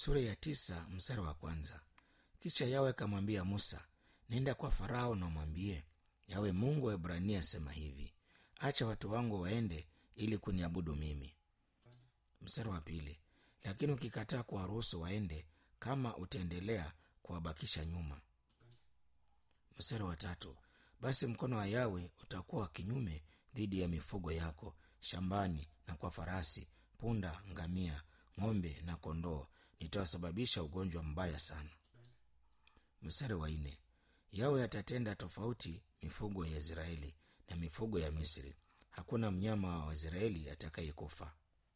sura ya tisa mstari wa kwanza kisha yawe akamwambia musa nenda kwa farao na umwambie yawe mungu wa ibrania asema hivi acha watu wangu waende ili kuniabudu mimi mstari wa pili lakini ukikataa kuwaruhusu waende kama utaendelea kuwabakisha nyuma mstari wa tatu basi mkono wa yawe utakuwa wa kinyume dhidi ya mifugo yako shambani na kwa farasi punda ngamia ng'ombe na kondoo nitawasababisha ugonjwa mbaya sana mstari wa nne yawe atatenda tofauti mifugo ya israeli na mifugo ya misri hakuna mnyama wa israeli atakayekufa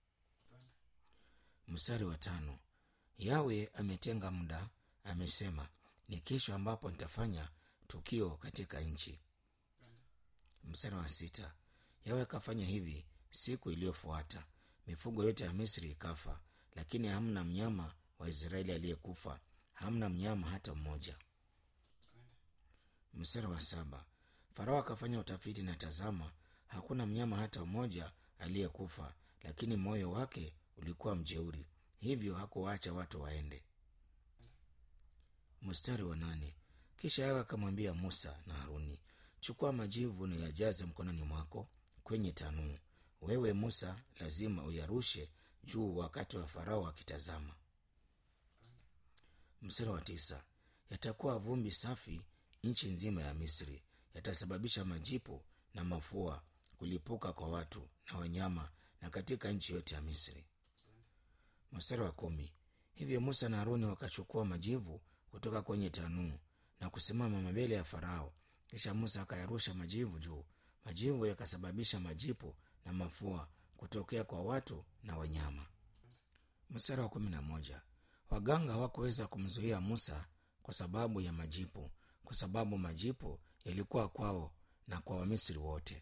mstari wa tano yawe ametenga muda amesema ni kesho ambapo nitafanya tukio katika nchi mstari wa sita yawe akafanya hivi siku iliyofuata mifugo yote ya misri ikafa lakini hamna mnyama wa israeli aliyekufa hamna mnyama hata mmoja mstari wa saba farao akafanya utafiti na tazama hakuna mnyama hata mmoja aliyekufa lakini moyo wake ulikuwa mjeuri hivyo hakuwaacha watu waende mstari wa nane kisha yawe akamwambia musa na haruni chukua majivu na yajaze mkononi mwako kwenye tanuu wewe musa lazima uyarushe juu wakati wa farao akitazama mstari wa tisa yatakuwa vumbi safi nchi nzima ya misri yatasababisha majipu na mafua kulipuka kwa watu na wanyama na katika nchi yote ya misri mstari wa kumi hivyo musa na haruni wakachukua majivu kutoka kwenye tanuu na kusimama mbele ya farao kisha musa akayarusha majivu juu majivu yakasababisha majipu na mafua kutokea kwa watu na wanyama mstari wa kumi na moja waganga hawakuweza kumzuia musa kwa sababu ya majipu kwa sababu majipu yalikuwa kwao na kwa wamisri wote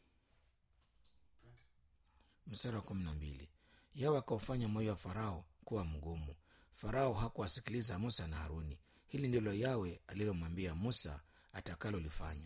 mstari wa kumi na mbili yawe akaufanya moyo wa farao kuwa mgumu farao hakuwasikiliza musa na haruni hili ndilo yawe alilomwambia musa atakalolifanya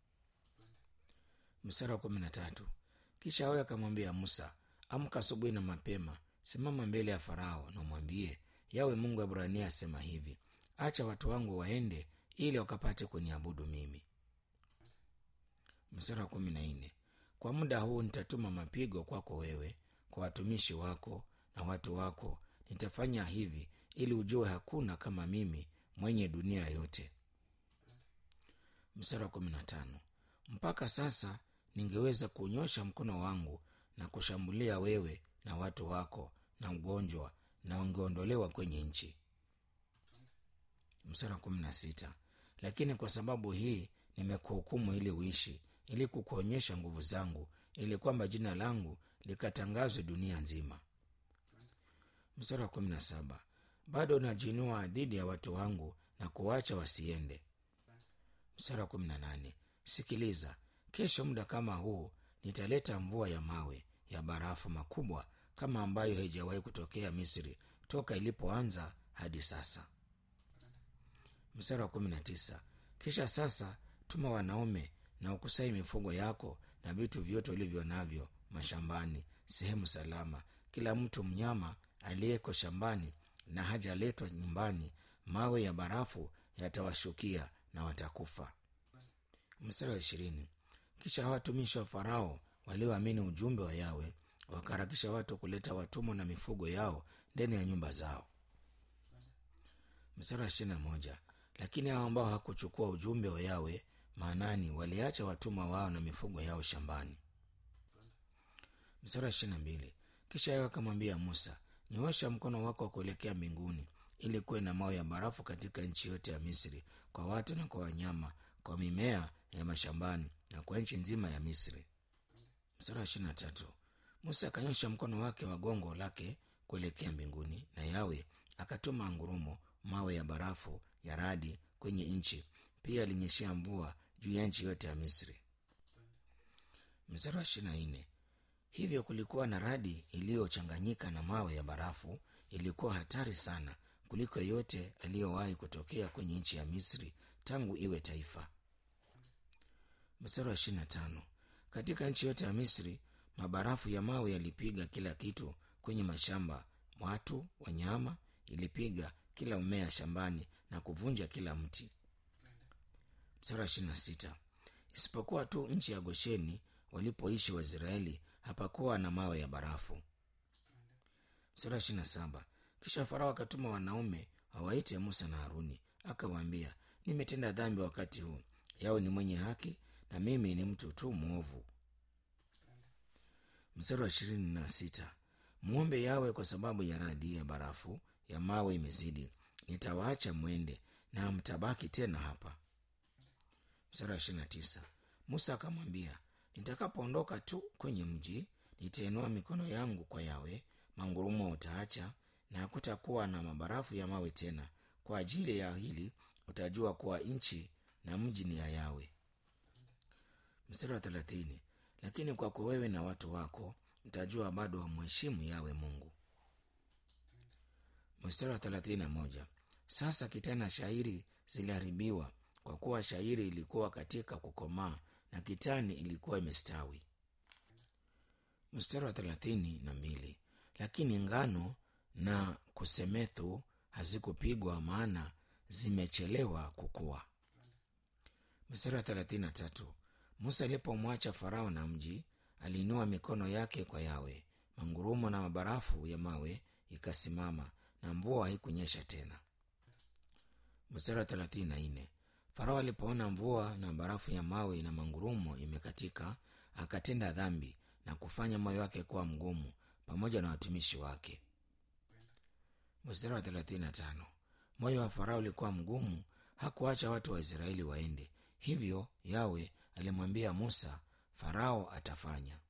mstari wa kumi na tatu kisha yawe akamwambia musa amka asubuhi na mapema simama mbele ya farao na umwambie yawe mungu wa ibrania asema hivi acha watu wangu waende ili wakapate kuniabudu mimi mstari wa kumi na nne kwa muda huu nitatuma mapigo kwako wewe kwa watumishi wako na watu wako nitafanya hivi ili ujue hakuna kama mimi mwenye dunia yote mstari wa kumi na tano mpaka sasa ningeweza kunyosha mkono wangu na kushambulia wewe na watu wako na ugonjwa na ungeondolewa kwenye nchi mstari wa kumi na sita lakini kwa sababu hii nimekuhukumu ili uishi ili kukuonyesha nguvu zangu ili kwamba jina langu likatangazwe dunia nzima mstari wa kumi na saba bado najinua dhidi ya watu wangu na kuwacha wasiende mstari wa kumi na nane sikiliza kesho muda kama huu nitaleta mvua ya mawe ya barafu makubwa kama ambayo haijawahi kutokea misri toka ilipoanza hadi sasa mstari wa kumi na tisa kisha sasa tuma wanaume na ukusai mifugo yako na vitu vyote ulivyo navyo mashambani sehemu salama kila mtu mnyama aliyeko shambani na hajaletwa nyumbani mawe ya barafu yatawashukia na watakufa mstari wa ishirini kisha watumishi wa farao walioamini ujumbe wa yawe wakaharakisha watu kuleta watumwa na mifugo yao ndani ya nyumba zao mstari wa ishirini na moja lakini hao ambao hakuchukua ujumbe wa yawe maanani waliacha watumwa wao na mifugo yao shambani mstari wa ishirini na mbili kisha yawe akamwambia musa nyoosha mkono wako wa kuelekea mbinguni ili kuwe na mawe ya barafu katika nchi yote ya misri kwa watu na kwa wanyama kwa mimea ya mashambani na kwa nchi nzima ya misri mstari wa ishirini na tatu musa akanyosha mkono wake wa gongo lake kuelekea mbinguni na yawe akatuma ngurumo mawe ya barafu ya radi kwenye nchi pia alinyeshea mvua juu ya nchi yote ya misri mstari wa ishirini na nne hivyo kulikuwa na radi iliyochanganyika na mawe ya barafu ilikuwa hatari sana kuliko yote aliyowahi kutokea kwenye nchi ya misri tangu iwe taifa mstari wa ishirini na tano katika nchi yote ya misri mabarafu ya mawe yalipiga kila kitu kwenye mashamba watu wanyama ilipiga kila mmea shambani na kuvunja kila mti mstari wa ishirini na sita isipokuwa tu nchi ya gosheni walipoishi waisraeli hapakuwa na mawe ya barafu mstari wa ishirini na saba kisha farao akatuma wanaume wawaite musa na haruni akawaambia nimetenda dhambi wakati huu yawe ni mwenye haki na mimi ni mtu tu mwovu mstari wa ishirini na sita mwombe yawe kwa sababu ya radi ya barafu ya mawe imezidi nitawaacha mwende na mtabaki tena hapa mstari wa ishirini na tisa musa akamwambia nitakapoondoka tu kwenye mji nitainua mikono yangu kwa yawe mangurumo utaacha na hakutakuwa na mabarafu ya mawe tena kwa ajili ya hili utajua kuwa nchi na mji ni ya yawe mstari wa thelathini lakini kwako wewe na watu wako mtajua bado wamheshimu yawe mungu mstari wa thelathini na moja sasa kitana shairi ziliharibiwa kwa kuwa shairi ilikuwa katika kukomaa na kitani ilikuwa imestawi mstari wa thelathini na mbili lakini ngano na kusemethu hazikupigwa maana zimechelewa kukua mstari wa thelathini na tatu musa alipomwacha farao na mji aliinua mikono yake kwa yawe mangurumo na mabarafu ya mawe ikasimama na mvua haikunyesha tena mstari wa thelathini na nne farao alipoona mvua na barafu ya mawe na mangurumo imekatika akatenda dhambi na kufanya moyo wake kuwa mgumu pamoja na watumishi wake mstari wa thelathini na tano moyo wa farao ulikuwa mgumu hakuacha watu wa israeli waende hivyo yawe alimwambia musa farao atafanya